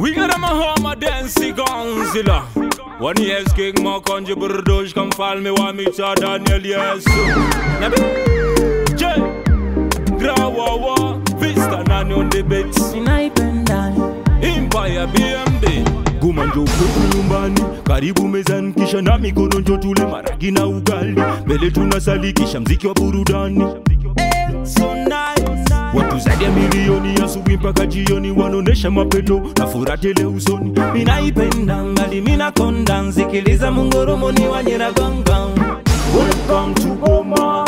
We got them a home a dancey Gonzilla. One yes king more conjure burdosh come fall me want me to Daniel yes. Nabi J Grawawa Vista nani on the beats Ninaipenda Empire BMB Guma njo kwetu nyumbani, karibu mezani, kisha na mikono njo tule maragi na ugali, mbele tunasali, kisha mziki wa burudani. so nice. Watu zaidi ya milioni asubuhi mpaka jioni wanaonesha mapeto na furaha tele usoni. Ninaipenda ngali mina konda nsikiliza mungurumuni wa Nyiragongo Welcome to Goma.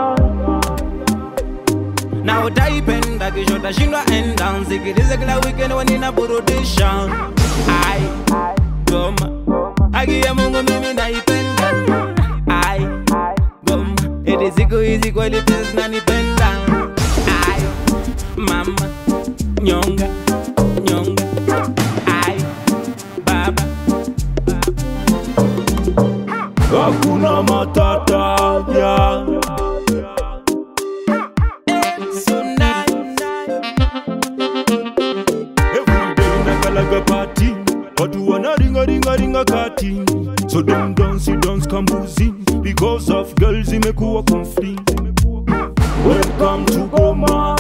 na utaipenda kisha utashindwa enda nsikilize kila weekend wanina burudisha ai Goma haki ya Mungu mimi naipenda ai Goma eti siku hizi kweli pesa zinanipenda ai mama nyonga nyonga ai baba Hakuna matata yeah. so nice. Every day nakalaga party watu wanaringa ringa ringa kati so dem dance dance kambuzi because of girls imekuwa conflict welcome to Goma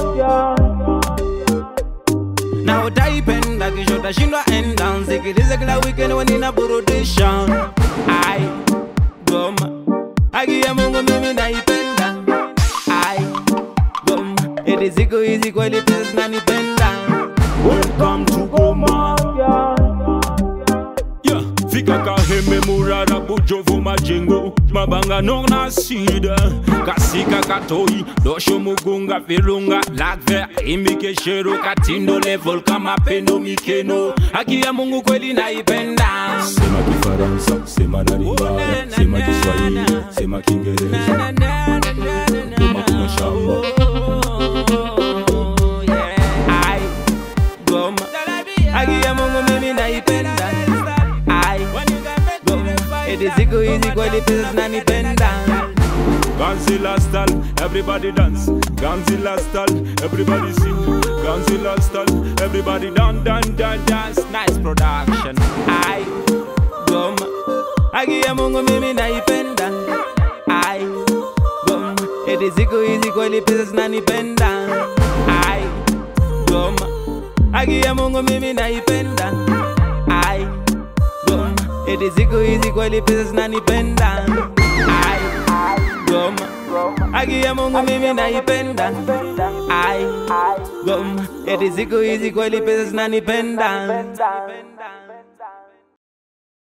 na utaipenda kisha utashindwa enda nsikilize kila weekend wanina burudisha ai goma haki ya mungu mimi naipenda ai goma eti siku hizi kweli pesa zinanipenda welcome to Goma yeah. fika kaheme murara bujovu majengo mabanga nona sida kasika katoi dosho mugunga virunga lakve imikeshero katindo level kama pendo mikeno haki ya mungu kweli naipenda sema kifaransa sema naringara sema kiswahili sema kiingereza Goma kuna shamba Ai, Goma. Haki ya Mungu mimi naipenda Ai, Goma. Eti siku hizi kweli pesa zinanipenda Ganzilla style, everybody dance. Ganzilla style, everybody sing. Ganzilla style, everybody dance, dance, dance, dance. Nice production Ai, Goma. Haki ya Mungu mimi naipenda Ai, Goma. Eti siku hizi kweli pesa zinanipenda Ai, Goma. Haki ya Mungu mimi naipenda Ai, Goma. Eti siku hizi kweli pesa zinanipenda Ai, Goma. Haki ya Mungu mimi naipenda Ai, Goma. Eti siku hizi kweli pesa zinanipenda